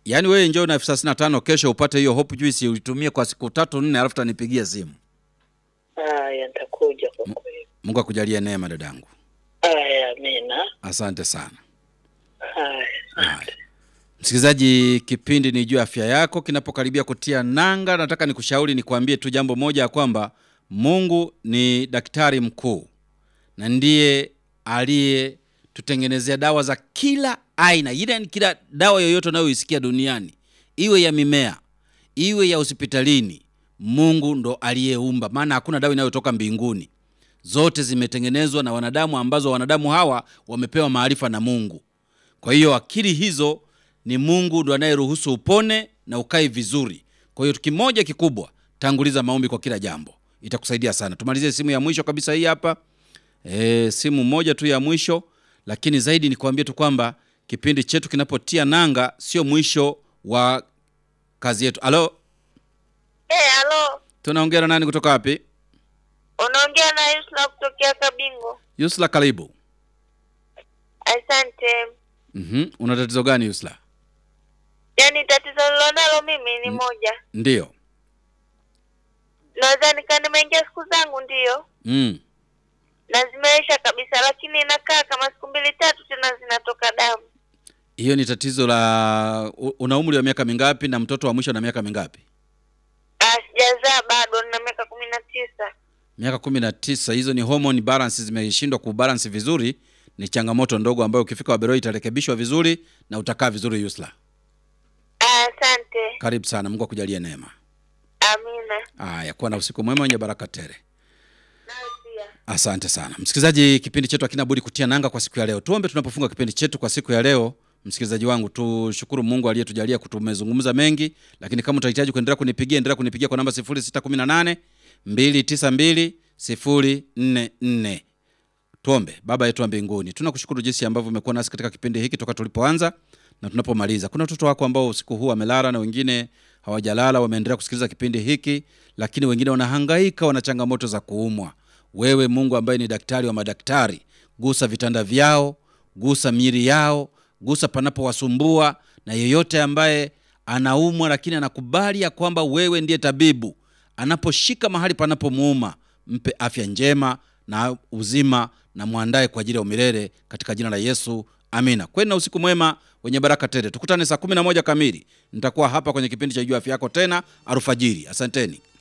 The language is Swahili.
Yaani wewe njoo na elfu thelathini na tano kesho upate hiyo hope juice uitumie kwa siku tatu nne, alafu tanipigia simu. Haya, nitakuja kwa kweli. Mungu akujalie neema dadangu, Haya, amina. asante sana. Haya. Haya. Msikilizaji, kipindi ni juu ya afya yako kinapokaribia kutia nanga, nataka nikushauri nikwambie tu jambo moja ya kwamba Mungu ni daktari mkuu na ndiye aliyetutengenezea dawa za kila aina, ile ni kila dawa yoyote unayoisikia duniani, iwe ya mimea, iwe ya hospitalini, Mungu ndo aliyeumba, maana hakuna dawa inayotoka mbinguni. Zote zimetengenezwa na wanadamu, ambazo wanadamu hawa wamepewa maarifa na Mungu. Kwa hiyo akili hizo ni Mungu ndo anayeruhusu upone na ukae vizuri. Kwa hiyo kimoja kikubwa, tanguliza maombi kwa kila jambo, itakusaidia sana. Tumalizie simu ya mwisho kabisa hii hapa. E, simu moja tu ya mwisho, lakini zaidi ni kuambia tu kwamba kipindi chetu kinapotia nanga sio mwisho wa kazi yetu. Alo, Eh, halo. tunaongea na nani kutoka wapi? Unaongea na Yusra kutokea Kabingo. Yusla, karibu. Asante. Mhm, una tatizo gani Yusla? Yaani tatizo nilonalo mimi ni moja. Ndiyo. Naweza nika nimeingia siku zangu ndiyo. Mm. Na zimeisha kabisa lakini inakaa kama siku mbili tatu tena zinatoka damu. Hiyo ni tatizo la u- una umri wa miaka mingapi na mtoto wa mwisho na miaka mingapi? Ah, sijazaa bado nina miaka kumi na tisa. Miaka kumi na tisa. Hizo ni hormone balance zimeshindwa kubalance vizuri. Ni changamoto ndogo ambayo ukifika Waberoi itarekebishwa vizuri na utakaa vizuri Yusla. Ah, asante. Karibu sana, Mungu akujalie neema. Amina. Aya, kuwa na usiku mwema wenye baraka tele. Nawe pia. Asante sana msikilizaji, kipindi chetu hakina budi kutia nanga kwa siku ya leo. Tuombe tunapofunga kipindi chetu kwa siku ya leo. Msikilizaji wangu, tushukuru Mungu aliyetujalia kutumezungumza mengi, lakini kama utahitaji kuendelea kunipigia, endelea kunipigia kwa namba 0618 292 044. Tuombe. Baba yetu wa mbinguni, tunakushukuru jinsi ambavyo umekuwa nasi katika kipindi hiki toka tulipoanza na tunapomaliza. Kuna watoto wako ambao usiku huu wamelala na wengine hawajalala, wameendelea kusikiliza kipindi hiki, lakini wengine wanahangaika, wana changamoto za kuumwa. Wewe Mungu ambaye ni daktari wa madaktari, gusa vitanda vyao, gusa miili yao, gusa panapowasumbua, na yeyote ambaye anaumwa lakini anakubali ya kwamba wewe ndiye tabibu, anaposhika mahali panapomuuma, mpe afya njema na uzima na mwandae kwa ajili ya umilele katika jina la Yesu, amina. Kweni na usiku mwema wenye baraka tele. Tukutane saa 11 kamili, nitakuwa hapa kwenye kipindi cha Jua Afya Yako tena alfajiri. Asanteni.